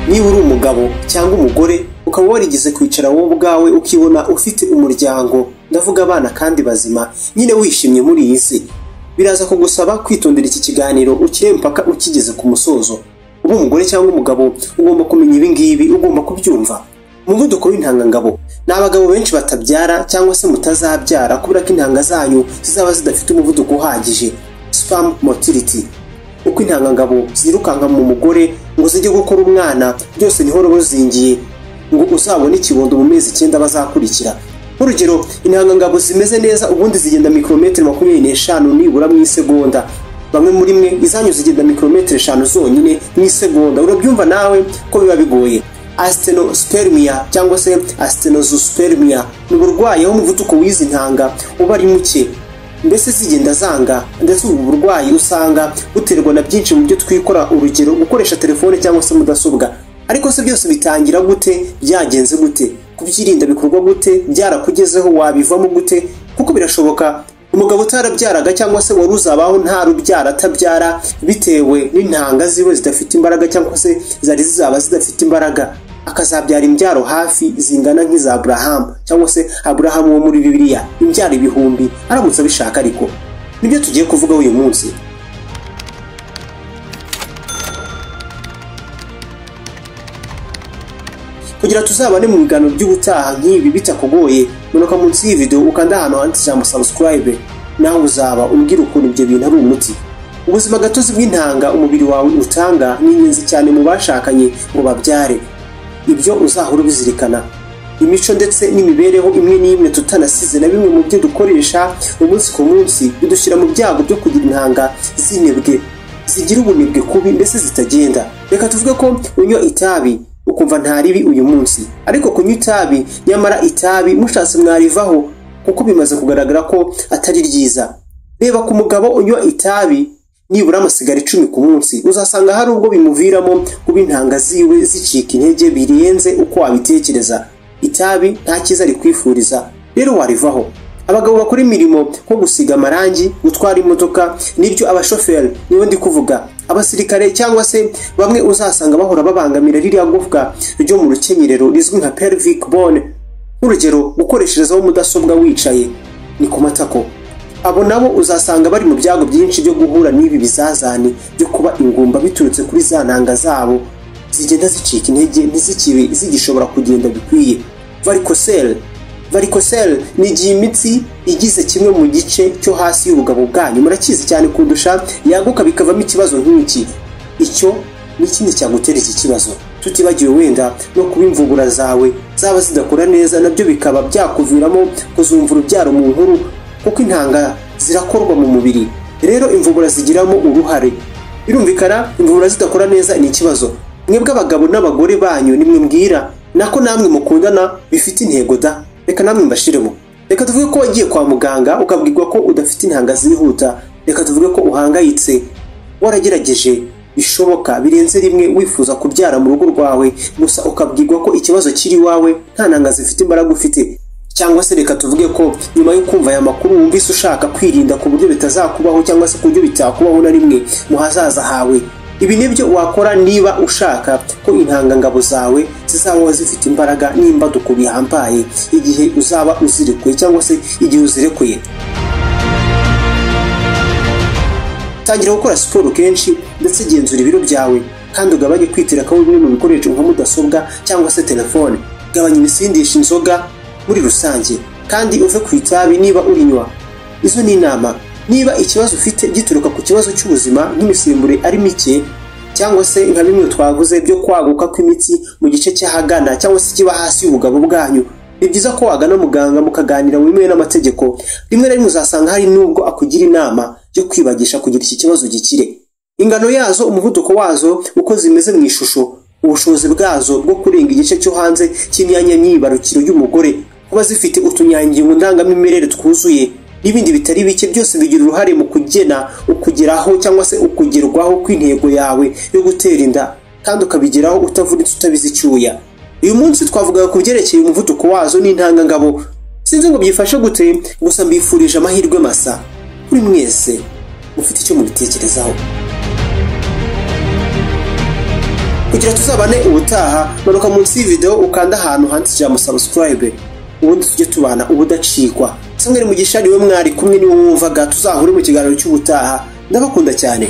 niba uri umugabo cyangwa umugore ukaba warigeze kwicara wowe ubwawe ukibona ufite umuryango ndavuga abana kandi bazima nyine wishimye muri iyi si biraza kugusaba kwitondera iki kiganiro ukire mpaka ukigeze ku musozo uba umugore cyangwa umugabo ugomba kumenya ibi ngibi ugomba kubyumva umuvuduko w'intangangabo ni abagabo benshi batabyara cyangwa se mutazabyara kubera ko intanga zanyu zizaba zidafite umuvuduko uhagije spamu motility uko intangangabo zirukanka mu mugore ngo zijye gukora umwana byose niho ruba ruzingiye ngo uzabone ikibondo mu mezi icyenda bazakurikira nk'urugero intangangabo zimeze neza ubundi zigenda mikorometero makumyabiri n'eshanu nibura mu isegonda bamwe muri mwe izanyu zigenda mikorometero eshanu zonyine mu isegonda urabyumva nawe ko biba bigoye asitenospermia cyangwa se astenozospermia ni uburwayi aho umuvuduko w'izi ntanga uba ari muke mbese zigenda zanga ndetse ubu burwayi usanga buterwa na byinshi mu byo twikora urugero gukoresha telefone cyangwa se mudasobwa ariko se byose bitangira gute byagenze gute kubyirinda bikorwa gute byarakugezeho wabivamo gute kuko birashoboka umugabo utarabyaraga cyangwa se wari uzabaho nta rubyara atabyara bitewe n'intanga ziwe zidafite imbaraga cyangwa se zari zizaba zidafite imbaraga akazabyara imbyaro hafi zingana nk'iza aburahamu cyangwa se aburahamu wo muri bibiliya imbyaro ibihumbi aramutse abishaka ariko nibyo tugiye kuvuga uyu munsi kugira tuzabane mu biganiro by'ubutaha nk'ibi bitakugoye manuka munsi y'iyi video ukanda ahantu handitse ijambo subscribe nawe uzaba umbwira ukuntu ibyo bintu ari umuti ubuzima gatozi bw'intanga umubiri wawe utanga ni ingenzi cyane mu bashakanye ngo babyare ibyo uzahora ubizirikana imico ndetse n'imibereho imwe n'imwe tutanasize na bimwe mu byo dukoresha umunsi ku munsi bidushyira mu byago byo kugira intanga zinebwe zigira ubunebwe kubi mbese zitagenda reka tuvuge ko unywa itabi ukumva nta ribi uyu munsi ariko kunywa itabi nyamara itabi mushatse mwarivaho kuko bimaze kugaragara ko atari ryiza reba ku mugabo unywa itabi nibura amasigara icumi ku munsi uzasanga hari ubwo bimuviramo kuba intanga ziwe zicika intege birenze uko wabitekereza itabi nta cyiza rikwifuriza rero warivaho abagabo bakora imirimo nko gusiga amarangi gutwara imodoka nibyo abashoferi niyo ndi kuvuga abasirikare cyangwa se bamwe uzasanga bahora babangamira ririya gufwa ryo mu rukenyerero rizwi nka pelvic bone nk'urugero gukoresherezaho mudasobwa wicaye ni ku matako abo nabo uzasanga bari mu byago byinshi byo guhura n'ibi bizazane byo kuba ingumba biturutse kuri za ntanga zabo zigenda zicika intege ntizikibe zigishobora kugenda bikwiye varicocele varicocele ni igihe imitsi igize kimwe mu gice cyo hasi y'ubugabo bwanyu murakizi cyane kundusha yaguka bikavamo ikibazo nk'iki icyo ni ikindi cyagutera iki kibazo tutibagiwe wenda no kuba imvugura zawe zaba zidakora neza nabyo bikaba byakuviramo kuzumva urubyaro mu nkuru kuko intanga zirakorwa mu mubiri rero imvubura zigiramo uruhare birumvikana imvubura zidakora neza ni ikibazo mwebwe abagabo n'abagore banyu nimwe mbwira nako namwe mukundana bifite intego da reka namwe mbashiremo reka tuvuge ko wagiye kwa muganga ukabwirwa ko udafite intanga zihuta reka tuvuge ko uhangayitse waragerageje bishoboka birenze rimwe wifuza kubyara mu rugo rwawe gusa ukabwirwa ko ikibazo kiri iwawe nta ntanga zifite imbaraga ufite cyangwa se reka tuvuge ko nyuma yo kumva aya makuru wumvise ushaka kwirinda ku buryo bitazakubaho cyangwa se ku buryo bitakubaho na rimwe mu hazaza hawe ibi nibyo wakora niba ushaka ko intangangabo zawe zizaba zifite imbaraga n'imbaduko bihambaye igihe uzaba uzirekuye cyangwa se igihe uzirekuye tangira gukora siporo kenshi ndetse genzura ibiro byawe kandi ugabanye kwitira ko bimwe mu bikoresho nka mudasobwa cyangwa se telefone gabanya ibisindisha inzoga muri rusange kandi uve ku itabi niba urinywa izo ni inama niba ikibazo ufite gituruka ku kibazo cy'ubuzima nk'imisemburo ari mike cyangwa se nka bimwe twavuze byo kwaguka kw'imitsi mu gice cy'ahagana cyangwa se kiba hasi y'ubugabo bwanyu ni byiza ko wagana muganga mukaganira wemewe n'amategeko rimwe na rimwe uzasanga hari n'ubwo akugira inama yo kwibagisha kugira iki kibazo gikire ingano yazo umuvuduko wazo uko zimeze mu ishusho ubushobozi bwazo bwo kurenga igice cyo hanze cy'imyanya myibarukiro y'umugore kuba zifite utunyangingo ndangamimerere twuzuye n'ibindi bitari bike byose bigira uruhare mu kugena ukugeraho cyangwa se ukugerwaho kw'intego yawe yo gutera inda kandi ukabigeraho utavunitse utabize icyuya uyu munsi twavugaga ku byerekeye umuvuduko wazo n'intangangabo sinzi ngo byifashe gute gusa mbifurije amahirwe masa kuri mwese mufite icyo mubitekerezaho kugira tuzabane ubutaha manuka munsi y'ivideo ukanda ahantu handitse ijambo subscribe ubundi tujye tubana ubudacikwa samweri mugisha niwe mwari kumwe niwe wumvaga tuzahure mu kiganiro cy'ubutaha ndabakunda cyane